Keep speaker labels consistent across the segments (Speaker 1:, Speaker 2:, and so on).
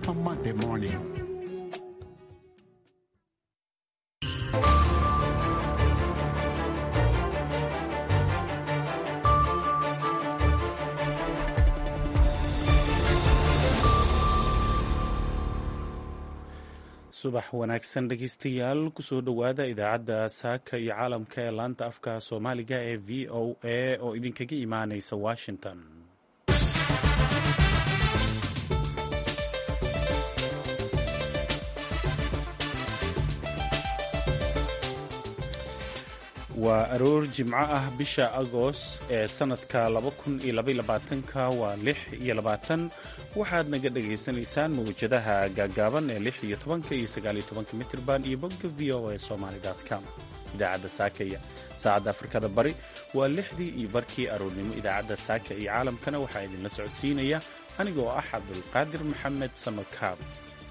Speaker 1: on Monday morning.
Speaker 2: subax wanaagsan dhegeystayaal kusoo dhowaada idaacadda saaka iyo caalamka ee laanta afka soomaaliga ee v o a oo idinkaga imaaneysa washington waa aroor jimco ah bisha agost ee sanadka ka waa lix iyo labaatan waxaad naga dhagaysanaysaan mawjadaha gaagaaban ee lix iyo tobanka iyo sagaaliyo tobanka mitrban iyo bogga v o a somaly com idaacadda saakaya saacadda afrikada bari waa lixdii iyo barkii aroornimo idaacadda saaka iyo caalamkana waxaa idinla socodsiinaya aniga oo ah cabdulqaadir maxamed samakaab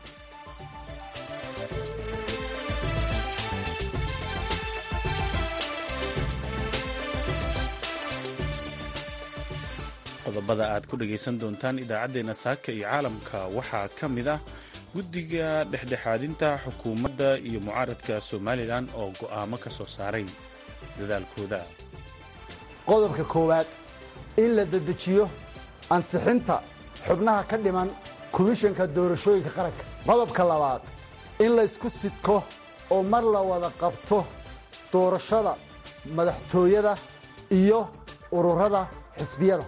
Speaker 2: qodobada aad ku dhagaysan doontaan idaacaddeenna saaka iyo caalamka waxaa ka mid ah guddiga dhexdhexaadinta xukuumadda iyo mucaaradka somalilan oo go'aamo ka soo saaray dadaalkooda
Speaker 3: qodobka koowaad in la dedejiyo ansixinta xubnaha ka dhiman komishanka doorashooyinka qaranka qodobka labaad in laysku sidko oo mar la wada qabto doorashada madaxtooyada iyo ururada xisbiyada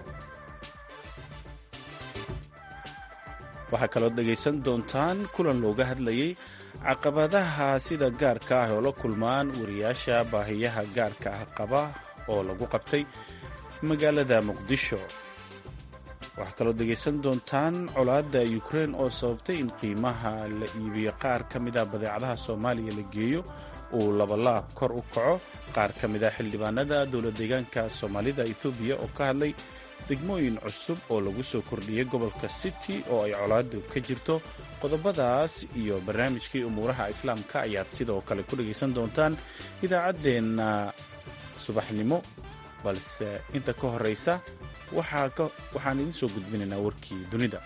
Speaker 2: waxaa kaloo dhegaysan doontaan kulan looga hadlayay caqabadaha sida gaarka ah oo la kulmaan wariyaasha baahiyaha gaarka ah qaba oo lagu qabtay magaalada muqdisho waxaa kaloo dhegaysan doontaan colaadda ukrein oo sababtay in qiimaha la iibiyo qaar ka mid a badeecadaha soomaaliya la geeyo uu labalaab kor u kaco qaar ka mid a xildhibaanada dowlad deegaanka soomaalida etoobiya oo ka hadlay degmooyin cusub oo lagu soo kordhiyey gobolka city oo ay colaadu ka jirto qodobadaas iyo barnaamijkii umuuraha islaamka ayaad sidoo kale ku dhagaysan doontaan idaacaddeenna subaxnimo balse inta ka horraysa waxaan idiin soo gudbinaynaa warkii dunida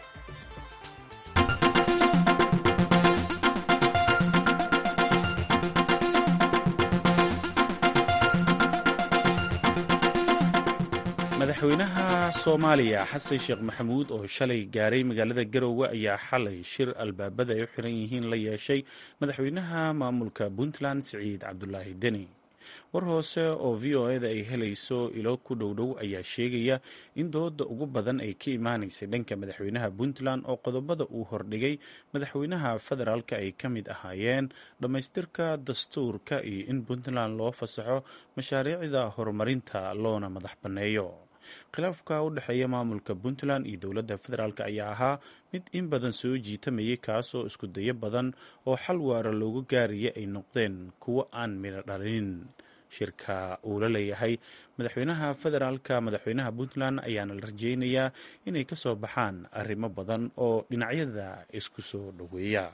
Speaker 2: madaxweynaha soomaaliya xasan sheekh maxamuud oo shalay gaaray magaalada garowe ayaa xalay shir albaabada ay u xiran yihiin la yeeshay madaxweynaha maamulka puntland siciid cabdulaahi deni war hoose oo v o eda ay helayso ilo ku dhowdhow ayaa sheegaya in dooda ugu badan ay ka imaanaysay dhanka madaxweynaha puntland oo qodobada uu hordhigay madaxweynaha federaalka ay ka mid ahaayeen dhammaystirka dastuurka iyo in puntland loo fasaxo mashaariicda horumarinta loona madax banneeyo khilaafka u dhexeeya maamulka puntland iyo dowladda federaalk ayaa ahaa mid in badan soo jiitamayay kaasoo isku dayo badan oo xal waara loogu gaaraya ay noqdeen kuwo aan midho dhalinin shirka uu la leeyahay madaxweynaha federaalka madaxweynaha puntland ayaana la rajeynayaa inay ka soo baxaan arrimo badan oo dhinacyada isku soo dhoweeya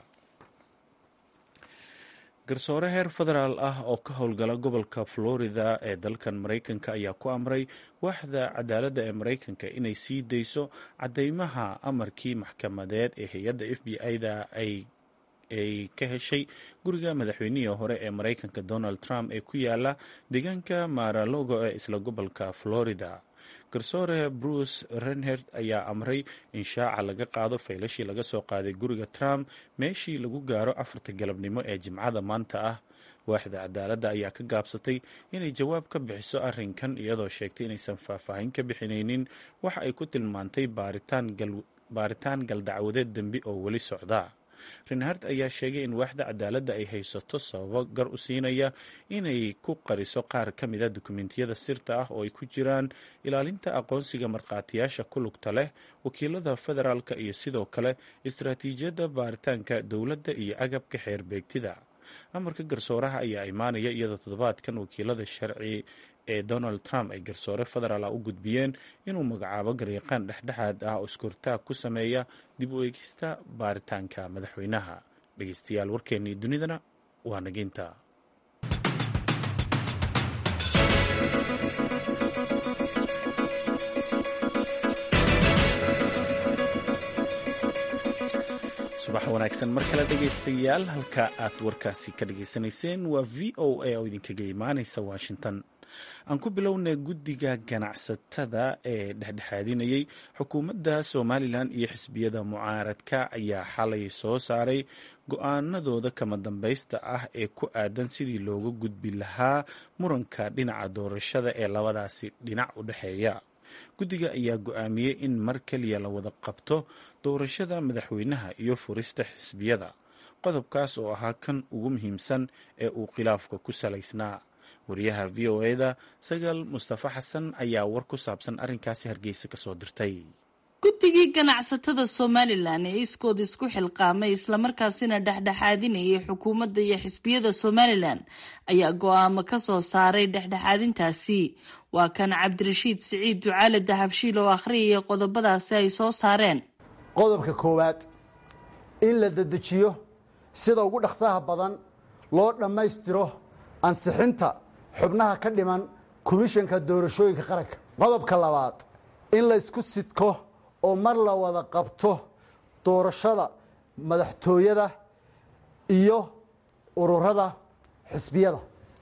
Speaker 2: garsoore heer federaal ah oo ka howlgala gobolka florida ee dalkan maraykanka ayaa ku amray waaxda cadaaladda ee maraykanka inay sii dayso caddeymaha amarkii maxkamadeed ee hay-adda f b i-da ay ay ka heshay guriga madaxweynihii hore ee maraykanka donald trump ee ku yaala deegaanka maralogo ee isla gobolka florida garsoore bruce renhert ayaa amray in shaaca laga qaado faylashii laga soo qaaday guriga trump meeshii lagu gaaro afarta galabnimo ee jimcada maanta ah waaxda cadaaladda ayaa ka gaabsatay inay jawaab ka bixiso arrinkan iyadoo sheegtay inaysan faahfaahin ka bixinaynin waxa ay ku tilmaantay baaritaan galdacwadeed dembi oo weli socda renhart ayaa sheegay in waaxda cadaaladda ay haysato sababo gar u siinaya inay ku qariso qaar ka mida dukumentiyada sirta ah oo ay ku jiraan ilaalinta aqoonsiga markhaatiyaasha ku lugta leh wakiilada federaalka iyo sidoo kale istaraatiijiyadda baaritaanka dowladda iyo agabka xeer beegtida amarka garsooraha ayaa imaanaya iyadoo toddobaadkan wakiilada sharci ee donald trump ay garsoore federaal ah u gudbiyeen inuu magacaabo garyaqaan dhexdhexaad ah oo iskortaag ku sameeya dib u eegista baaritaanka madaxweynaha dhegeystayaal warkeennii dunidana waa nageynta subax wanaagsan mar kale dhegaystayaal halka aad warkaasi ka dhageysanayseen waa v o a oo idinkaga imaanaysa washington aan ku bilownay guddiga ganacsatada ee dhexdhexaadinayay xukuumadda somalilan iyo xisbiyada mucaaradka ayaa xalay soo saaray go-aanadooda kama dambaysta ah ee ku aadan sidii looga gudbi lahaa muranka dhinaca doorashada ee labadaasi dhinac u dhexeeya guddiga ayaa go-aamiyey in mar keliya la wada qabto doorashada madaxweynaha iyo furista xisbiyada qodobkaas oo ahaa kan ugu muhiimsan ee uu khilaafka ku salaysnaa wariyaha v o eda sagaal mustafa xasan ayaa war ku saabsan arrinkaasi hargeysa kasoo dirtay
Speaker 1: guddigii ganacsatada somalilan ee iskood isku xilqaamay islamarkaasina dhexdhexaadinayay xukuumadda iyo xisbiyada somalilan ayaa go-aamo ka soo saaray dhexdhexaadintaasi waa kan cabdirashiid siciid ducaale dahabshiil oo akhriyaya qodobadaasi ay soo saareen
Speaker 3: qodobka koowaad in la dedejiyo sida ugu dhaqsaha badan loo dhammaystiro ansixinta xubnaha ka dhiman komishanka doorashooyinka qaranka qodobka labaad in laysku sidko oo mar la wada qabto doorashada madaxtooyada iyo ururada xisbiyada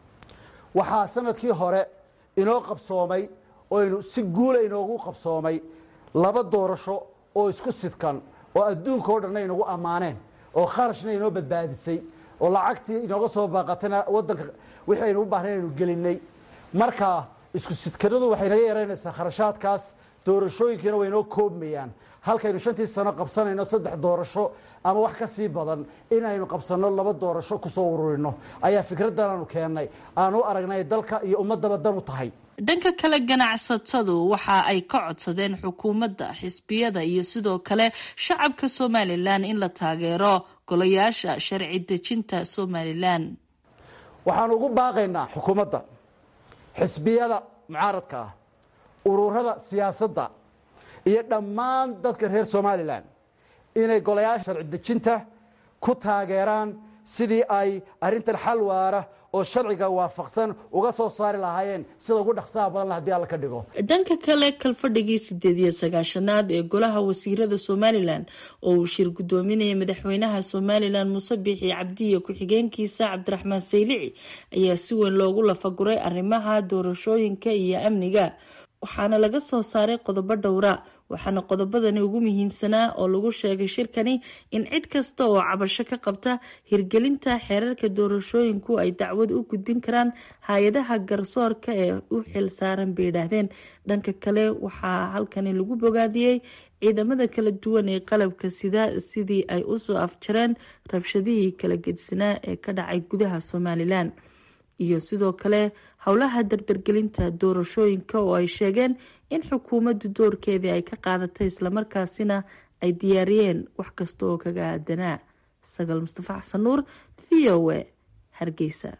Speaker 3: waxaa sanadkii hore inoo qabsoomay oynu si guula inoogu qabsoomay laba doorasho oo isku sidkan oo adduunka o dhanna inagu ammaaneen oo kharashna inoo badbaadisay oo lacagtii inooga soo baaqatayna wadanka wixii aynu u baahnayn aynu gelinay marka isku sidkanadu waxay naga yaraynaysaa kharashaadkaas doorashooyinkiina way inoo koobmayaan halkaynu shantii sano qabsanayno saddex doorasho ama wax ka sii badan inaynu qabsanno laba doorasho kusoo ururino ayaa fikraddan aanu keennay aan u aragnay dalka iyo ummadaba dan u tahay
Speaker 1: dhanka kale ganacsatadu waxa ay ka codsadeen xukuumadda xisbiyada iyo sidoo kale shacabka somalilan in la taageero golayaasha sharci dejinta somalilan
Speaker 3: waxaanu ugu baaqaynaa xukuumadda xisbiyada mucaaradka ah ururada siyaasadda iyo dhammaan dadka reer somalilan inay golayaasha sharci dejinta ku taageeraan sidii ay arrintan xal waara oo sharciga waafaqsan uga soo saari lahaayeen sida ugu dhaqsaha badan haddii alla ka dhigo
Speaker 1: dhanka kale kalfadhigii sideed iyo sagaashanaad ee golaha wasiirada somalilan oo uu shir gudoominaya madaxweynaha somalilan muuse biixi cabdiye ku-xigeenkiisa cabdiraxmaan saylici ayaa si weyn loogu lafaguray arrimaha doorashooyinka iyo amniga waxaana laga soo saaray qodobo dhowra waxaana qodobadani ugu muhiimsanaa oo lagu sheegay shirkani in cid kasta oo cabasho ka qabta hirgelinta xeerarka doorashooyinku ay dacwad u gudbin karaan hay-adaha garsoorka ee u xil saaran bay yidhaahdeen dhanka kale waxaa halkani lagu bogaadiyey ciidamada kala duwan ee qalabka sida sidii ay usoo afjareen rabshadihii kala gedsanaa ee ka dhacay gudaha somalilan iyo sidoo kale howlaha dardargelinta doorashooyinka oo ay sheegeen in xukuumaddu doorkeedii ay ka qaadatay islamarkaasina ay diyaariyeen wax kasta oo kaga aadanaa sagaal mustafa xasan nuur v o a hargeysa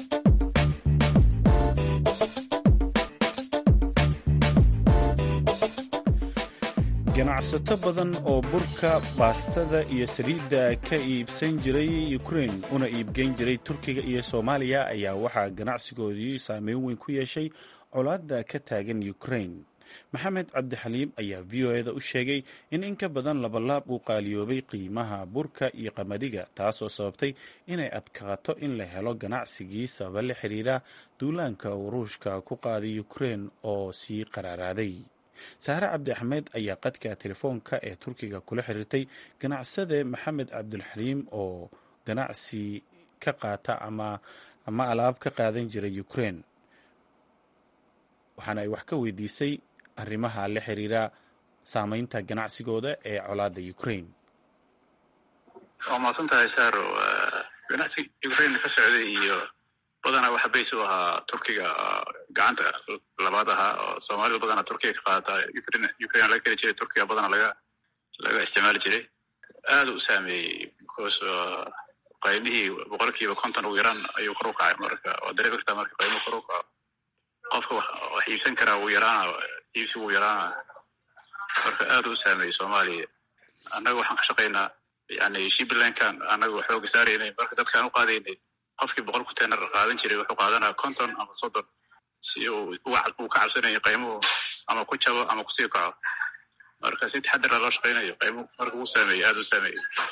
Speaker 2: ganacsato badan oo burka baastada iyo saliidda ka iibsan jiray ukrein una iibgeyn jiray turkiga iyo soomaaliya ayaa waxaa ganacsigoodii saameyn weyn ku yeeshay colaadda ka taagan ukrein maxamed cabdixaliim ayaa v o eda u sheegay in in ka badan labalaab uu qaaliyoobay qiimaha burka iyo qamadiga taasoo sababtay inay adkaato in la helo ganacsigii sababa la xiriira duulaanka uu ruushka ku qaaday ukrein oo sii qaraaraaday saare cabdi axmed ayaa qadka telefoonka ee turkiga kula xiriirtay ganacsade maxamed cabdulxaliim oo ganacsi ka qaata ama ama alaab ka qaadan jiray ukrein waxaana ay wax ka weydiisay arrimaha la xiriira saameynta ganacsigooda ee colaadda ukraine
Speaker 4: waa mahadsan tahay saaro ganacsiga ukraine ka socday iyo badanaa waxa bays u ahaa turkiga gacanta labaad ahaa oo soomaalida badanaa turkiga ka qaadata ukraine laga keli jiray turkiga badanaa laga laga isticmaali jiray aada u saameeyey because qaymihii boqolkiiba konton ugu yaraan ayuu kor u kacay marka oo dareemi kartaa marka qaymuhu kor u kaco qofka wax iibsan karaa wuu yaraana iibsi wuu yaraana marka aada u saameeyey soomaaliya annaga waxaan ka shaqaynaa yani shiblandkan annaga xooga saaraynay marka dadkaan u qaadaynay qofkii boqol container qaadan jiray wuxuu qaadanaa conton ama soddon si uu uu ka cabsanaya qaymuhu ama ku jabo ama kusii kaco marka si taxadara loo shaqaynayo qaymuhu marka uu saameeyey aada u saameeyey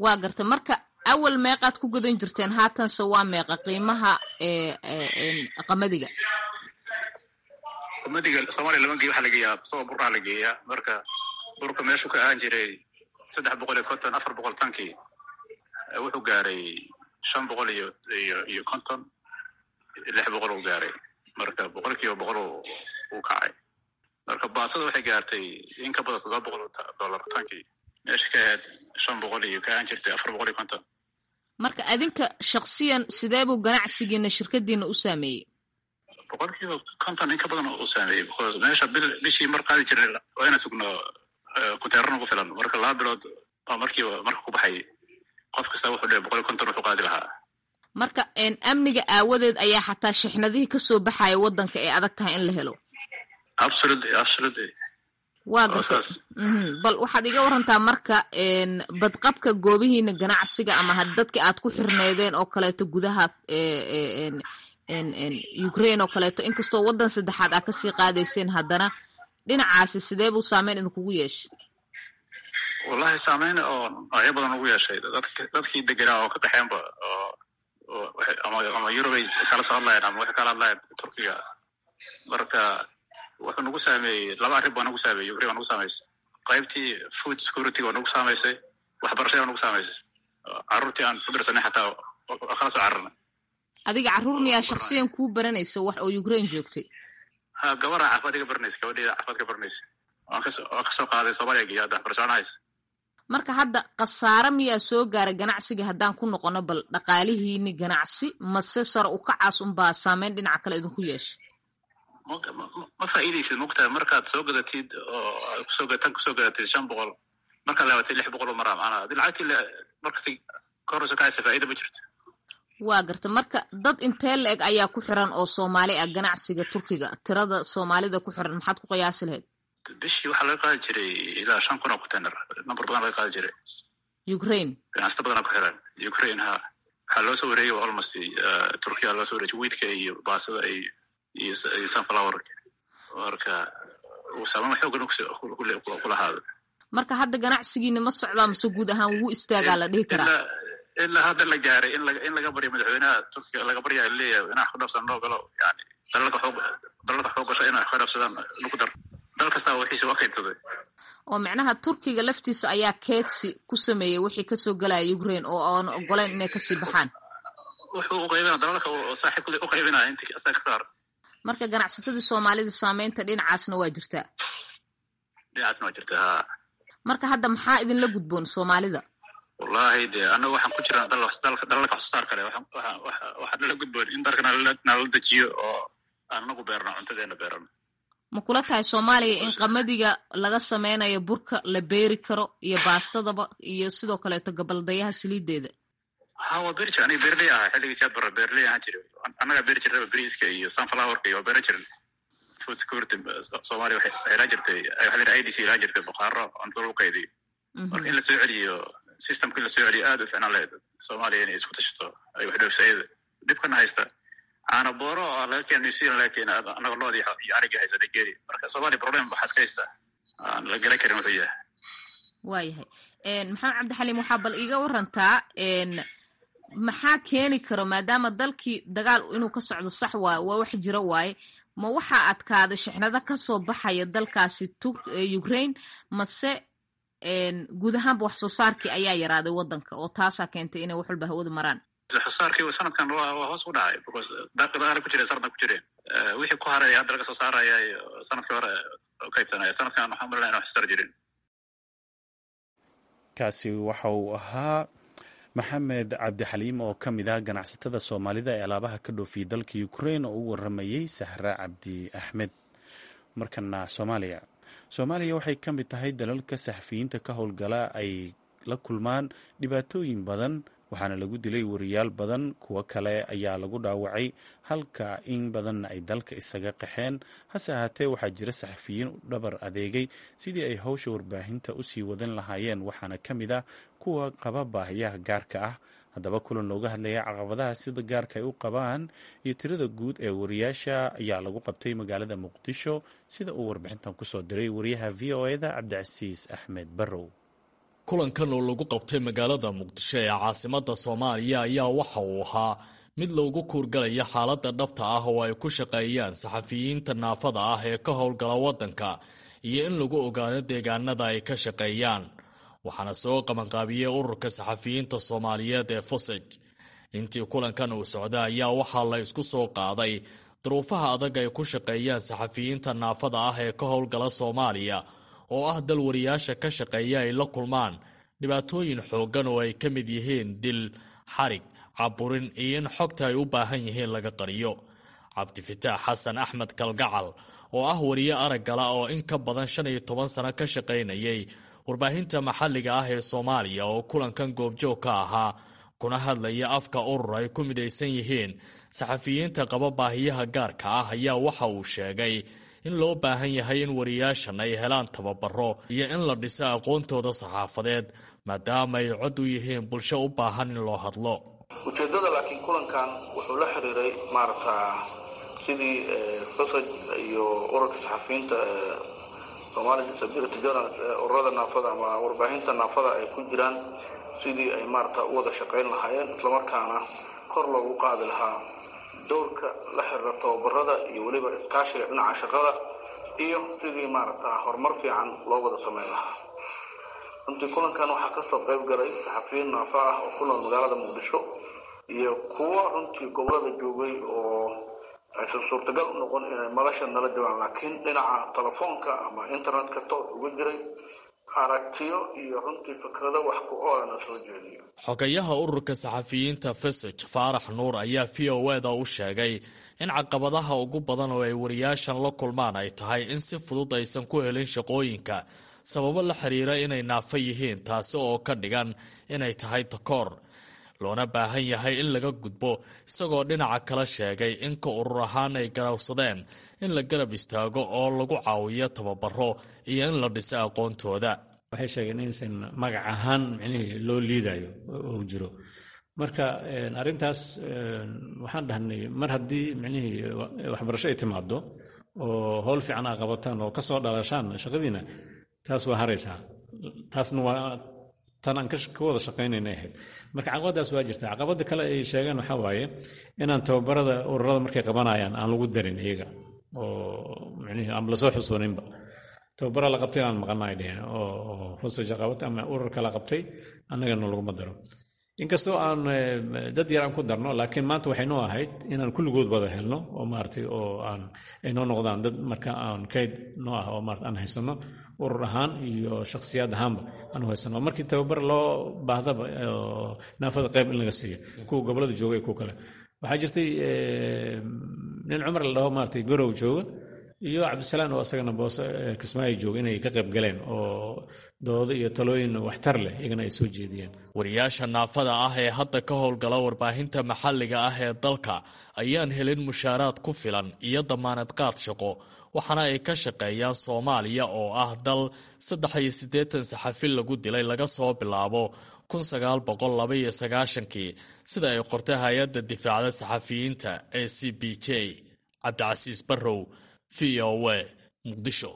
Speaker 5: waa garta marka awal meeqaad ku gadan jirteen haatanse waa meeqa qiimaha qamadiga
Speaker 4: qamadiga soomaaliya lama geeyo waxaa la geeyaa isagoo burraa la geeyaa marka burka meeshuu ka ahaan jiray saddex boqol iyo konton afar boqol tankii wuxuu gaaray shan boqol iyo iyo iyo konton lix boqol uu gaaray marka boqol kiiba boqol uu kacay marka baasada waxay gaartay in ka badan toddoba boqol dollar tankii meesha ka ahayd shan boqol iyo ka ahaan jirtay afar boqol iyo konton
Speaker 5: marka adinka shaksiyan sidee buu ganacsigiina shirkadiina u saameeyey
Speaker 4: boqol kiiba konton in ka badan uu saameeyey because meesha bil bishii mar qaadi jirnay waa ina sugno kuteeran ugu filan marka laba bilood baa markiiba marka ku baxay qof kasta wuxuu dhe boqol iyo konton wuxuu qaadi lahaa
Speaker 5: marka amniga aawadeed ayaa xataa shixnadihii kasoo baxaya waddanka ee adag tahay in la helo
Speaker 4: absolutely absolutely
Speaker 5: waa garta bal waxaad iga warantaa marka badqabka goobihiina ganacsiga ama dadka aad ku xirneedeen oo kaleeto gudaha ukraine oo kaleeto inkastoo waddan saddexaad aad kasii qaadayseen haddana dhinacaasi sidee buu saameyn idinkugu yeeshay
Speaker 4: wallahi saameyn oo noocyo badan ugu yeeshay dadkii degenaa oo ka qaxeenba ama yurubay kala soo hadlayeen ama waxay kala hadlayeen turkiga marka wuxuu nagu saameeyey laba arrin baa nagu saameeyey ukraine waa nagu saameysay qaybtii food security waa nagu saamaysay waxbarashada waa nagu saamaysay carruurtii aan ku dirsanay xataa waa kala soo cararnay
Speaker 5: adiga carruur miyaa shaksiyan kuu baranaysa wax oo ukraine joogtay
Speaker 4: ha gabaraa caafimaad iga baranaysa gabadheeda caafimaad ka baranaysa waan kasoo qaaday soomaaliya geeya hadda waxbarasho aan haysa
Speaker 5: marka hadda khasaare miyaa soo gaaray ganacsiga haddaan ku noqono bal dhaqaalihiini ganacsi mase sare u kacaas unbaa saameyn dhinaca kale idinku yeeshay
Speaker 4: ma faa'iidaysid mogtahay markaad soo gadatid oo kusoo tan kusoo gadatid shan boqol markaad laabatid lix boqol oo maraa macnaa haddii lacagtii markasi ka horeyso kacaysa faa'iida ma jirto
Speaker 5: waa garta marka dad intee la eg ayaa ku xiran oo soomaali ah ganacsiga turkiga tirada soomaalida ku xiran maxaad ku qiyaasi lahayd
Speaker 4: bishii waxaa laga qaadi jiray ilaa shan kun oo container number badan laga qaadi jiray
Speaker 5: ukraine
Speaker 4: ganacsata badanaa ku xiran ukraine ha waxaa loo soo wareegay almost turkiya loo soo wareejay wiidka iyo baasada iyo iyo sunflowerka marka uu saameyn xoogan ku lahaado
Speaker 5: marka hadda ganacsigiina ma socdaa mase guud ahaan wuu istaagaa la dhihi karaa
Speaker 4: ilaa hadda la gaaray in in laga baryo madaxweynaha turkiga laga baryaa leeyahay inaa wax ku dhabsan loo galo yani dalalka xoog dalalka xoog gasho inay wax ka dhabsadaan lagu dar dal kastaa wixiisa waa kaydsaday
Speaker 5: oo macnaha turkiga laftiisa ayaa keedsi ku sameeyey wixii kasoo galaya ukraine oo aan ogoleyn inay kasii baxaan
Speaker 4: wuxuu uqaybina dalalka saaxiibkooda uqaybinaya intii asaga ka saar
Speaker 5: marka ganacsatadii soomaalida saameynta dhinacaasna waa jirtaa
Speaker 4: dhinacaasna waa jirtaa ha
Speaker 5: marka hadda maxaa idinla gudboon soomaalida
Speaker 4: wallahi de annaga waxaan ku jiraan dalalka waxsoosaar kale waxaa nala gudboon in dalka nalala dejiyo oo aan anagu beerno cuntadeena beerano
Speaker 5: ma kula tahay soomaaliya in qamadiga laga sameynayo burka la beeri karo iyo baastadaba iyo sidoo kaleeto gabaldayaha saliideeda
Speaker 4: ha waa beeri jir aniga beerley ahaa xilligiis yaa bara beerley ahaan jira annagaa beeri jirnaba beriiska iyo sunflowerka iyo waa beeran jirin food security soomaaliya waxay ilaa jirtay waxaa idc ilaa jirtay bukhaaro cuntada lagu qaydiyo marka in lasoo celiyo systemka in lasoo celiyo aad u ficnaan lahayd soomaaliya inay isku tashato ay wax dhoofsayada dhibkana haysta caana booro oo laga keena new zealand laga keena annaga loodi iyo arigii haysa nigeria marka soomaaliya problem waxaa iska haysta aan la garan karin wuxuu yahay
Speaker 5: waayahay maxamed cabdixaliim waxaa bal iiga warantaa maxaa keeni karo maadaama dalkii dagaal inuu ka socdo sax waaye waa wax jiro waaye ma waxaa adkaaday shixnado kasoo baxaya dalkaasi ukraine mase guud ahaanba wax soo saarkii ayaa yaraaday waddanka oo taasaa keentay inay wax walba hawada maraan
Speaker 4: xosaarkii sanadkan waa hoos u dhacay because dagaala ku jira sanadkan ku jireen wixii ku haray hadda laga soo saaraya sanadkii hore kaydsanaya sanadkan waxaan malinaya in wax soo saar jirin
Speaker 2: kaasi waxa uu ahaa maxamed cabdixaliim oo ka mid ah ganacsatada soomaalida ee alaabaha ka dhoofiyay dalka ukraine oo u waramayey sahra cabdi axmed markana soomaaliya soomaaliya waxay ka mid tahay dalalka saxafiyiinta ka howlgala ay la kulmaan dhibaatooyin badan waxaana lagu dilay wariyaal badan kuwo kale ayaa lagu dhaawacay halka in badanna ay dalka isaga qaxeen hase ahaatee waxaa jira saxafiyiin u dhabar adeegay sidii ay howsha warbaahinta usii wadan lahaayeen waxaana ka mid ah kuwa qaba baahiyaha gaarka ah haddaba kulan looga hadlaya caqabadaha sida gaarka ay u qabaan iyo tirada guud ee wariyaasha ayaa lagu qabtay magaalada muqdisho sida uu warbixintan kusoo diray wariyaha v o eda cabdicasiis axmed barrow
Speaker 6: kulankan oo lagu qabtay magaalada muqdisho ee caasimada soomaaliya ayaa waxa uu ahaa mid loogu kuurgalaya xaaladda dhabta ah oo ay ku shaqeeyaan saxafiyiinta naafada ah ee ka howlgala waddanka iyo in lagu ogaado deegaanada ay ka shaqeeyaan waxaana soo qabanqaabiyey ururka saxafiyiinta soomaaliyeed ee fusaj intii kulankan uu socda ayaa waxaa la isku soo qaaday duruufaha adag ay ku shaqeeyaan saxafiyiinta naafada ah ee ka howlgala soomaaliya oo ah dal wariyaasha ka shaqeeya ay la kulmaan dhibaatooyin xooggan oo ay ka mid yihiin dil xarig caburin iyo in xogta ay u baahan yihiin laga qariyo cabdifitaax xasan axmed kalgacal oo ah wariye araggala oo in ka badan shan iyo toban sano ka shaqaynayay warbaahinta maxalliga ah ee soomaaliya oo kulankan goobjoog ka ahaa kuna hadlaya afka urur ay ku midaysan yihiin saxafiyiinta qaba baahiyaha gaarka ah ayaa waxa uu sheegay in loo baahan yahay in wariyaashan ay helaan tababaro iyo in la dhiso aqoontooda saxaafadeed maadaama ay cod u yihiin bulsho u baahan in loo hadlo
Speaker 7: ujeeddada laakiin kulankan wuxuu la xiriiray maaragta sidii fasaj iyo ururka saxafiyiinta somali disability journals ururada naafada ama warbaahinta naafada ay ku jiraan sidii ay maaragta u wada shaqayn lahaayeen islamarkaana kor loogu qaadi lahaa dowrka la xiriira tababarada iyo weliba iskaashiga dhinaca shaqada iyo sidii maaragta horumar fiican loo wada samayn lahaa runtii kulankan waxaa kasoo qayb galay saxafiyiin naafa ah oo ku nool magaalada muqdisho iyo kuwo runtii gobolada joogay oo aysan suurtagal u noqon inay madasha nala joogaan laakiin dhinaca telefoonka ama internetka toos uga jiray aragtiyo iyo runtii fikrado wax ku oolana soo jeediyo
Speaker 6: xogayaha ururka saxafiyiinta fesaj faarax nuur ayaa v o eda u sheegay in caqabadaha ugu badan oo ay wariyaashan la kulmaan ay tahay in si fudud aysan ku helin shaqooyinka sababo la xiriira inay naafo yihiin taasi oo ka dhigan inay tahay takoor loona baahan yahay in laga gudbo isagoo dhinaca kala sheegay in ka urur ahaan ay garawsadeen in la garab istaago oo lagu caawiyo tababaro iyo in la dhiso aqoontooda
Speaker 8: waxay sheegeen inaysan magac ahaan micnihii loo liidayo uu jiro marka arrintaas waxaan dhahnay mar haddii micnihii waxbarasho ay timaado oo howl fiican aa qabataan oo kasoo dhalashaan shaqadiina taas waa haraysaa taasna waa tan aan ka wada shaqaynayna ahayd marka caqabadaas waa jirta caqabada kale ay sheegeen waxaa waaye inaan tababarada ururada markay qabanayaan aan lagu darin iyaga oo micnihii aan lasoo xusooninba tababara la qabtay aan maqana ay dheheen oo fusaja qabatay ama ururka la qabtay annagana laguma daro inkastoo aan dad yar aan ku darno laakiin maanta waxay noo ahayd inaan kulligood wada helno oo maaragtay oo aan ay noo noqdaan dad marka aan kayd noo ah oo maarata aan haysano urur ahaan iyo shakhsiyaad ahaanba aan haysano markii tababar loo baahdaba naafada qayb in laga siiyo kuwa gobolada jooga iyo kuwa kale waxaa jirtay nin cumar la dhaho maaragtay gorow jooga iyo cabdisalaan oo isagana boose kismaayo jooga inay ka qayb galeen oo doodo iyo talooyin waxtar leh iyagana ay soo jeediyeen
Speaker 6: wariyaasha naafada ah ee hadda ka howlgala warbaahinta maxalliga ah ee dalka ayaan helin mushaaraad ku filan iyo damaanad qaad shaqo waxaana ay ka shaqeeyaan soomaaliya oo ah dal saddex iyo siddeetan saxafi lagu dilay laga soo bilaabo kun sagaal boqol laba iyo sagaashankii sida ay qortay hay-adda difaacda saxafiyiinta ee c b j cabdicasiis barrow v o w muqdisho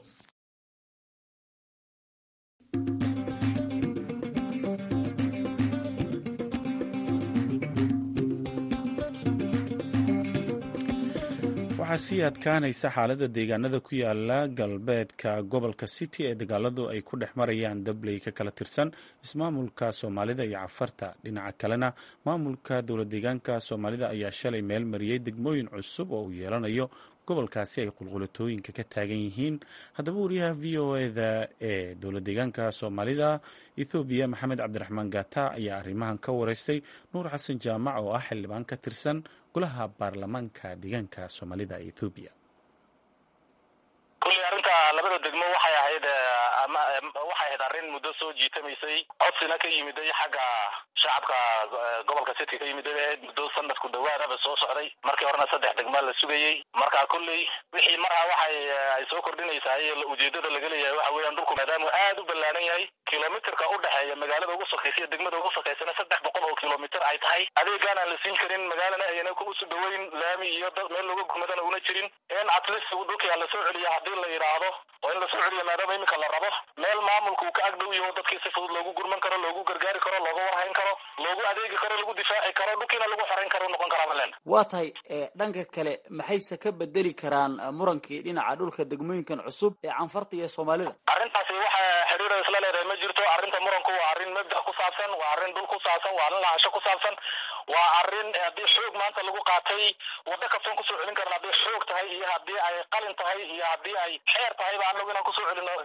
Speaker 2: waxaa sii adkaanaysa xaaladda deegaanada ku yaala galbeedka gobolka city ee dagaaladu ay ku dhex marayaan dabley ka kala tirsan ismaamulka soomaalida iyo cafarta dhinaca kalena maamulka dowlad deegaanka soomaalida ayaa shalay meel mariyey degmooyin cusub oo uu yeelanayo gobolkaasi ay qulqulatooyinka ka taagan yihiin haddaba wariyaha v o eda ee dowlad deegaanka soomaalida ethoobiya maxamed cabdiraxmaan gata ayaa arrimahan ka wareystay nuur xasan jaamac oo ah xildhibaan ka tirsan golaha baarlamaanka deegaanka soomaalida ee ethoobiya
Speaker 9: kulley arrinta labada degmo waxay ahayd waxay ahayd arrin muddo soo jiitamaysay codsina ka yimiday xagga shacabka gobolka city ka yimiday ahayd muddo sanadku dhawaadaba soo socday markii horena saddex degmaa la sugayey marka kulley wixii markaa waxay ay soo kordhinaysaa ujeedada laga leeyahay waxa weeyaan dhulku maadaamuu aad u ballaaran yahay kilomitirka u dhexeeya magaalada ugu sokaysa iyo degmada ugu sokaysana saddex boqol oo kilomitr ay tahay adeegaan aan la siin karin magaalana ayna usu dhaweyn laami iyo dad meel looga gurmadana una jirin in atleast dhulkia lasoo celiya haddii la yidhaahdo oo in lasoo celiya maadaama iminka la rabo meel maamulka uu ka agdhow yaho dadkii si fudud loogu gurman karo loogu gargaari karo looga warhayn karo loogu adeegi karo lagu difaaci karo dhulkiina lagu xorayn karo noqon karaa malen
Speaker 10: waa tahay dhanka kale maxayse ka bedeli karaan murankii dhinaca dhulka degmooyinkan cusub ee canfarta iyo soomaalida
Speaker 9: arrintaasi waxa xiriira isla leedahay ma jirto arrinta muranku waa arrin mabda ku saabsan waa arrin dhul ku saabsan waa arrin lahasho ku saabsan waa arrin haddii xoog maanta lagu qaatay waddo kastoon kusoo celin karna hadday xoog tahay iyo haddii ay qalin tahay iyo haddii ay xeer tahay ba anagu inaan kusoo celino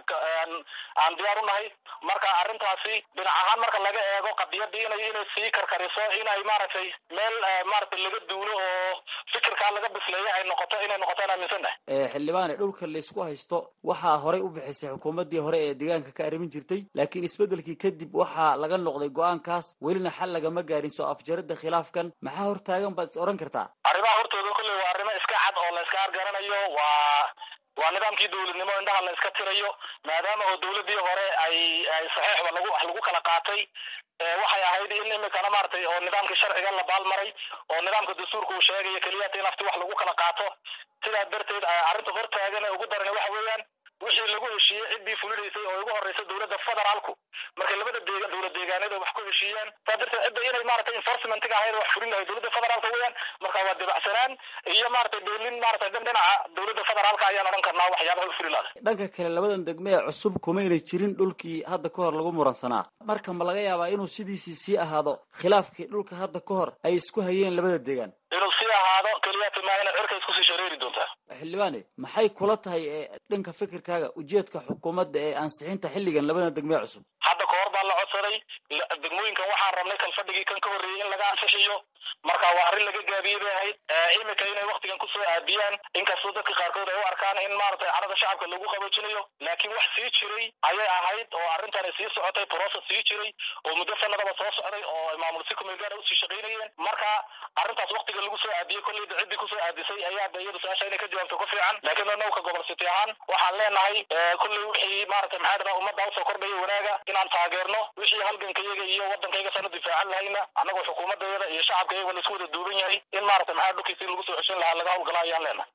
Speaker 9: aan diyaar u nahay marka arrintaasi dhinac ahaan marka laga eego qadiyadii inay inay sii karkariso inay maaragtay meel maaragtay laga duulo oo fikirkaa laga bisleeyo ay noqoto inay noqotaan aaminsannahay
Speaker 10: xildhibaane dhulka laysku haysto waxaa horey u bixisay xukuumaddii hore ee deegaanka ka arrimin jirtay laakiin isbeddelkii kadib waxaa laga noqday go-aankaas welina xal lagama gaarin soo afjaridda khilaafkan maxaa hortaagan baad is odhan kartaa
Speaker 9: arrimaha hortooda kolley waa arrimo iska cad oo la iska argaranayo waa waa nidaamkii dawladnimo indhaha la iska tirayo maadaama oo dawladdii hore ay ay saxiixba lagu wax lagu kala qaatay waxay ahayd in imikana maaragtay oo nidaamkii sharciga la baalmaray oo nidaamka dastuurka uu sheegayo keliyata in afti wax lagu kala qaato sidaa darteed arrinta hortaagan ee ugu daran waxa weeyaan wixii lagu heshiiyey ciddii fulinaysay oo ugu horreysa dowladda federaalku markay labada deega dowlad deegaaneed wax ku heshiiyaan saa darteed cidda inay maaragtay enforcementiga ahayd wax fulin lahayd dowladda federaalka weeyaan marka waa dibacsanaan iyo maaragtay dowlin maaragtay dhan dhinaca dowladda federaalka ayaan odhan karnaa waxyaabaha u fuli lahaday
Speaker 10: dhanka kale labadan degme ee cusub kumaynay jirin dhulkii hadda ka hor lagu muransanaa marka ma laga yaabaa inuu sidiisii sii ahaado khilaafkii dhulka hadda ka hor ay isku hayeen labada deegaan
Speaker 9: inuu sii ahaado keliyata maa ina cirka iskusii shareeri doontaa
Speaker 10: xildhibaane maxay kula tahay dhanka fikirkaaga ujeedka xukuumadda ee ansixinta xilligan labadan degmee cusub
Speaker 9: hadda ka hor baa la codsaday degmooyinkan waxaan rabnay kalfadhigii kan ka horreeyey in laga ansixiyo marka waa arrin laga gaabiyey bay ahayd imika inay waktigan kusoo aadiyaan inkastoo dadka qaarkood ay u arkaan in maaragtay carada shacabka lagu qaboojinayo laakiin wax sii jiray ayay ahayd oo arrintani sii socotay process sii jiray oo muddo sanadaba soo socday oo ay maamul si kumeel gaara usii shaqaynayeen marka arrintaas waktiga lagu soo aadiyey kolleyda ciddii kusoo aadisay ayaa da iyadu su-aasha inay ka jawaabto ku fiican laakiin annagu ka gobol city ahaan waxaan leenahay kolley wixii maaragtay maxaa dhadaa ummadda usoo kordhaya wanaaga inaan taageerno wixii halgankayaga iyo waddankayga saan u difaacan lahayna annagoo xukuumadayada iyo shacabkayaga laisku wada duuban yahay in maaragtay maxaa dhulkiisii lagu soo ceshan lahaa laga hawlgala ayaan leenahay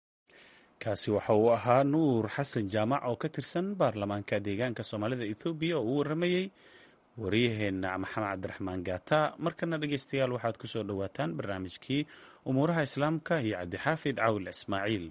Speaker 2: kaasi waxa uu ahaa nuur xasan jaamac oo ka tirsan baarlamaanka deegaanka soomaalida ethoobiya oo u waramayey waryaheena maxamed cabdiraxmaan gaata markana dhegeystayaal waxaad ku soo dhowaataan barnaamijkii umuuraha islaamka iyo cabdixaafid cawil ismaaciil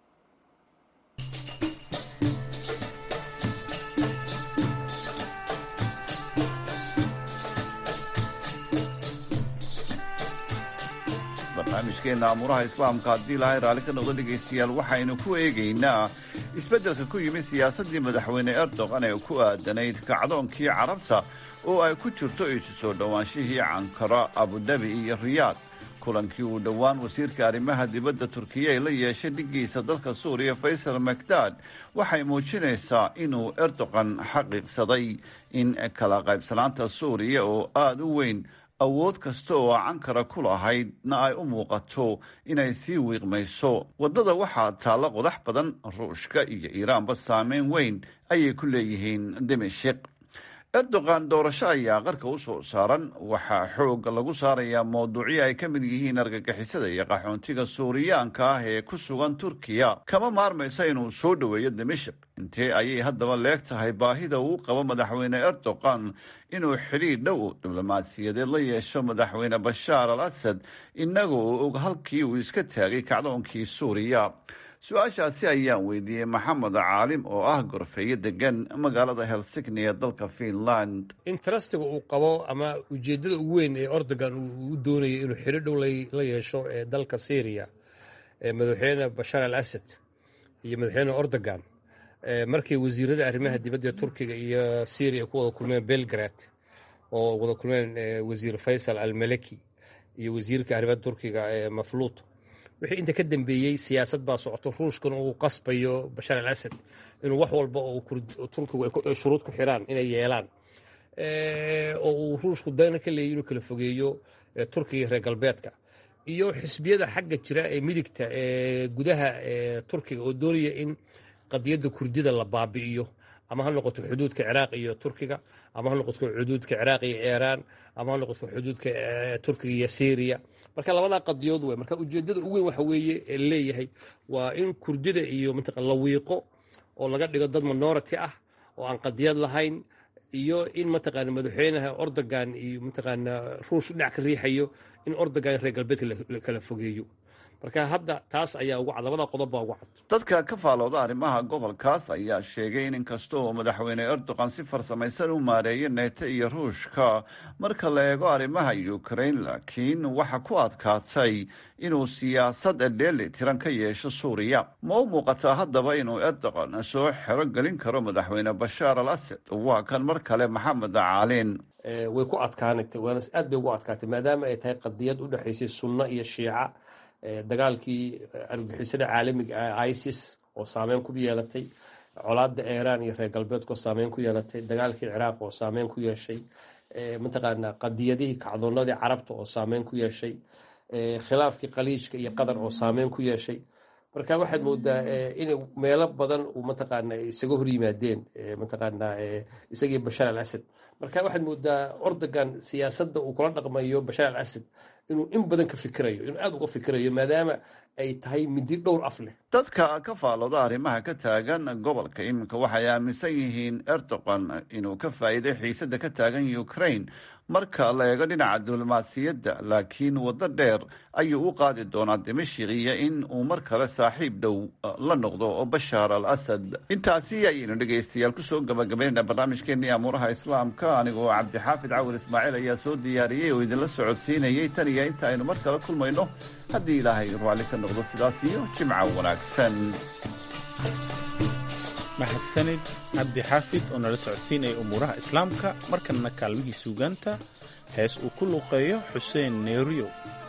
Speaker 11: barnaamijkeena amuuraha islaamka haddii lahay raalli ka noqdo dhegaystayaal waxaynu ku eegaynaa isbeddelka ku yimid siyaasaddii madaxweyne erdogan ee ku aadanayd kacdoonkii carabta oo ay ku jirto isu soo dhowaanshihii cankara abudabi iyo riyaad kulankii uu dhowaan wasiirka arrimaha dibadda turkiya ay la yeeshay dhiggiisa dalka suuriya faysal makdad waxay muujinaysaa inuu erdogan xaqiiqsaday in kala qaybsanaanta suuriya oo aada u weyn awood kasta oo cankara ku lahaydna ay u muuqato inay sii wiiqmayso waddada waxaa taalla qodax badan ruushka iyo iiraanba saameyn weyn ayay ku leeyihiin dimashik erdogan doorasho ayaa qarka u soo saaran waxaa xoog lagu saarayaa mawduucyo ay ka mid yihiin argagixisada iyo qaxoontiga suuriyaanka ah ee ku sugan turkiya kama maarmaysa inuu soo dhoweeyo dimashik intee ayay haddaba leeg tahay baahida uu qabo madaxweyne erdogan inuu xidhiir dhow diblomaasiyadeed la yeesho madaxweyne bashaar al asad inaga oo og halkii uu iska taagay kacdoonkii suuriya su-aashaasi ayaan weydiiyey maxamed caalim oo ah gorfeeyo degan magaalada helsigni ee dalka finland
Speaker 12: intarastiga uu qabo ama ujeeddada ugu weyn ee ordogan uu doonayo inuu xidho dhow la yeesho ee dalka syriya madaxweyne bashaar al asad iyo madaxweyne ordogan markay wasiirada arrimaha dibadda ee turkiga iyo syriya ku wada kulmeen belgrad oo wada kulmeen wasiir faysal al maleki iyo wasiirka arrimaha turkiga ee mafluut wixii inta ka dambeeyey siyaasad baa socoto ruushkan uu qasbayo bashaar al asad inuu wax walba oo turkigu ay shuruud ku xiraan inay yeelaan oo uu ruushku dana ka leeyay inuu kala fogeeyo turkiga iyo reer galbeedka iyo xisbiyada xagga jira ee midigta ee gudaha turkiga oo doonaya in qadiyadda kurdida la baabi'iyo ama ha noqoto xuduudka ciraaq iyo turkiga ama ha noqoto xuduudka ciraaq iyo iiraan ama ha noqoto xuduudka turkiga iyo syriya marka labadaa qadiyood wey marka ujeedada ugu weyn waxa weeye ee leeyahay waa in kurdida iyo mataqa la wiiqo oo laga dhigo dad minority ah oo aan qadiyad lahayn iyo in mataqaana madaxweynaha ordogan iyo mataqaana ruush dhinac ka riixayo in ordogan reer galbeedka la kala fogeeyo marka hadda taas ayaa ugu cad labada qodob baa ugu cad
Speaker 11: dadka ka faalooda arrimaha gobolkaas ayaa sheegay in inkasta oo madaxweyne erdogan si farsamaysan u maareeyay neeto iyo ruushka marka la eego arrimaha ukraine laakiin waxa ku adkaatay inuu siyaasad dheeli tiran ka yeesho suuriya ma u muuqataa haddaba inuu erdogan soo xero gelin karo madaxweyne bashaar al asad waa kan mar kale maxamed caalin
Speaker 12: way ku adkaanatay waana aad bay ugu adkaatay maadaama ay tahay qadiyad u dhexaysay sunno iyo shiica dagaalkii argixisada caalamiga ah isis oo saameyn ku yeelatay colaada iiraan iyo reer galbeedkoo saameyn ku yeelatay dagaalkii ciraaq oo saameyn ku yeeshay mataqaana qadiyadihii kacdoonadii carabta oo saameyn ku yeeshay khilaafkii khaliijka iyo qatar oo saameyn ku yeeshay marka waxaad moodaa inay meelo badan uu mataqaana isaga hor yimaadeen mataqaana isagii bashaar al asad marka waxaad moodaa ordogan siyaasadda uu kula dhaqmayo bashaar al asad inuu in badan ka fikirayo inuu aada uga fikirayo maadaama ay tahay midi dhowr af leh
Speaker 11: dadka ka faalooda arrimaha ka taagan gobolka iminka waxay aaminsan yihiin erdogan inuu ka faa'iiday xiisadda ka taagan ukraine marka la eego dhinaca diblomaasiyadda laakiin waddo dheer ayuu u qaadi doonaa dimashik iyo in uu mar kale saaxiib dhow la noqdo bashaar al asad intaasi ayaynu dhegaystayaal kusoo gabagabaynayna barnaamijkeenii amuuraha islaamka anigoo cabdixaafid cawil ismaaciil ayaa soo diyaariyey oo idinla socodsiinayay tan iyo inta aynu mar kale kulmayno haddii ilaahay raalli ka noqdo sidaas iyo jimca wanaagsan
Speaker 2: mahadsanid cabdi xaafid oo nala socodsiinaya umuuraha islaamka markanna kaalmihii suugaanta hees uu ku luuqeeyo xuseen neeriyo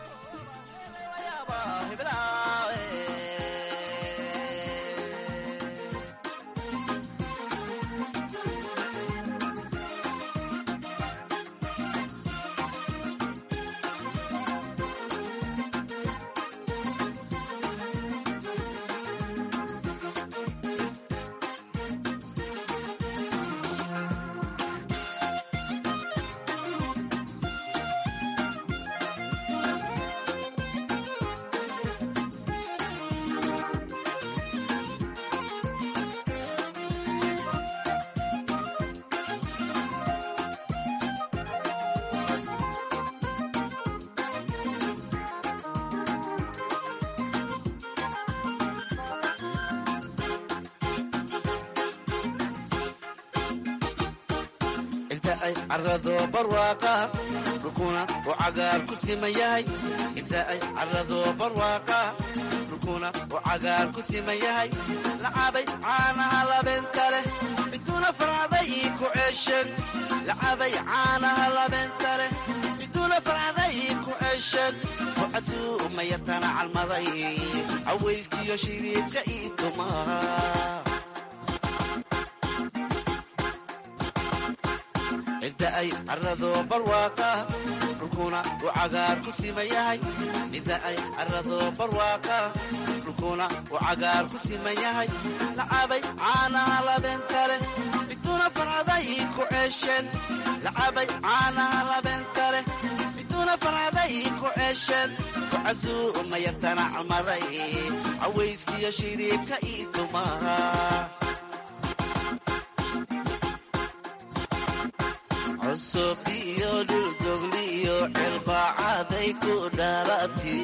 Speaker 13: carado barwaaqa dhulkuna uu cagaar ku siman yahay inta ay carado barwaaqa dhulkuna uu cagaar ku siman yahay lacabay caanaha labeenta leh miduna farcaday ii ku ceesheen lacabay caanaha labeenta leh miduna farcaday ii ku ceesheen bucaduu ma yartana calmaday cawayskiyo shiriibka ii tumaa cidda ay carado barwaaqa dhulkuna uu cagaar ku siman yahay cidda ay carado barwaaqa dhulkuna uu cagaar ku siman yahay lacabay caanaha labeenta leh miduna farcaday ii ku ceesheen lacabay caanaha labeenta leh miduna farcaday ii ku ceesheen kucasuu ma yartana calmaday cawayskiyo shiriibka ii tumaha cusub iyo dhuldogliyo cilbaacaday ku dhalati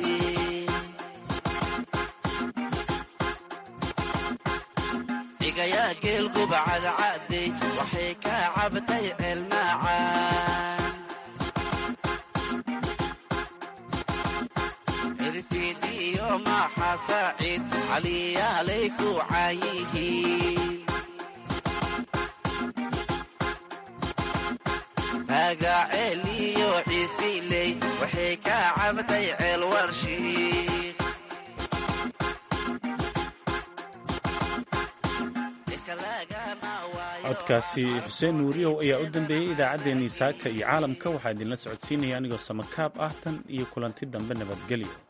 Speaker 13: dhigayaa geelguba cadcadey waxay ka cabtay ceelmaacaan cirfiid iyo maaxa saaciid caliyaalay ku caayihiin magaceel iyo ciisiley waxay ka cabtay ceel warshiik
Speaker 2: codkaasi xuseen nuuriyow ayaa u dambeeyey idaacaddeenii saaka iyo caalamka waxaa idinla socodsiinaya anigoo samakaab ah tan iyo kulanti dambe nabadgelyo